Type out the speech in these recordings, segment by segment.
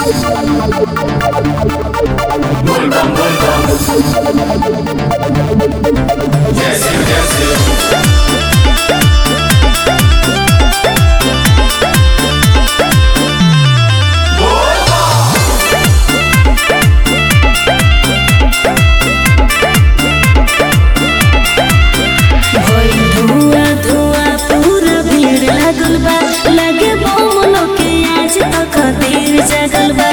Volvam, volvam. Jesse, Jesse. भइल धुआं धुआं पूरा भीड़ लागल बा लगे बम लोके आज तक देर जगल बा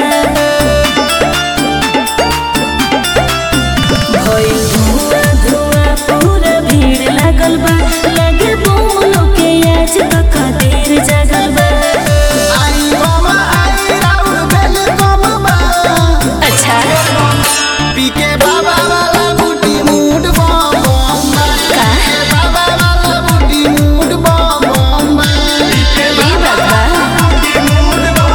भइल धुआं धुआं पूरा भीड़ लागल बा लगे बम लोके आज तक देर जगल बा आई मामा आई राउर बेल कम बा अच्छा पीके बाबा वाला बूटी मूड बम बम बा का पीके बाबा वाला बूटी मूड बम बम बा ई बात बा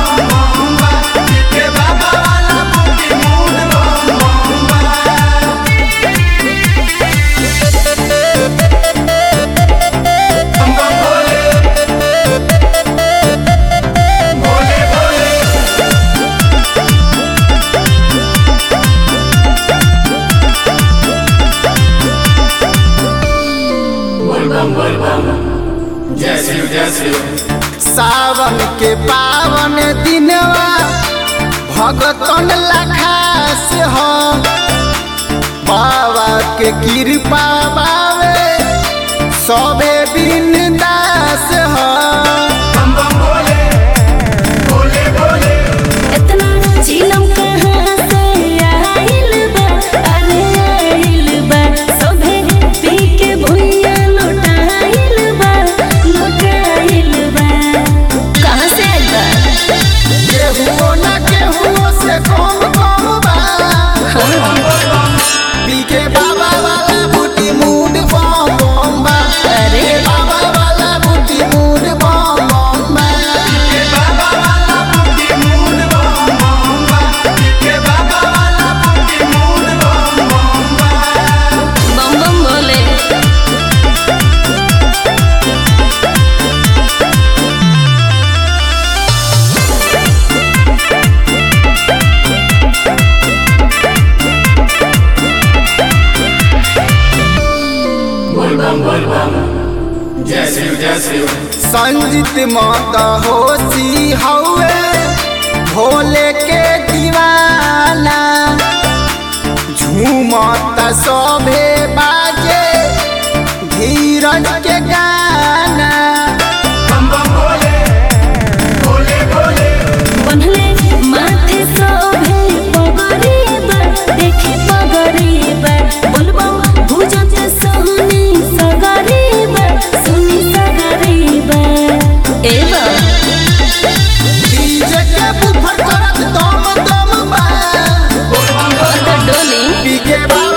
Volvam, volvam. Jesse, Jesse. सावन के पावन दिनवा भगतन लखास हो बाबा के कृपा बावे सबे बिन दास हो इतना चिलम कहाँ से आइल बा अरे आइल बा सभे पी के भुइया लुटाइल बा लुटाइल बा कहाँ से आइल बा केहुओ न केहुओ से कम कम बा पीके बाबा वाला बूटी मूड बम बम बा अरे बाबा वाला बूटी मूड बम बम बा बम बम बोले Volvam, volvam. Jesse, Jesse. Sanjit मत होशी हौवे भोले के दीवाना झूमत सभे बाजे धीरज के गाना बनले माथे सोभे पगरी बा देखे पगरी बा बोलबो भुजत सोनी सगरी बा सुनी सगरी बा ए बा डीजे के बुफर करत दम दम बा तो डोली पीके बा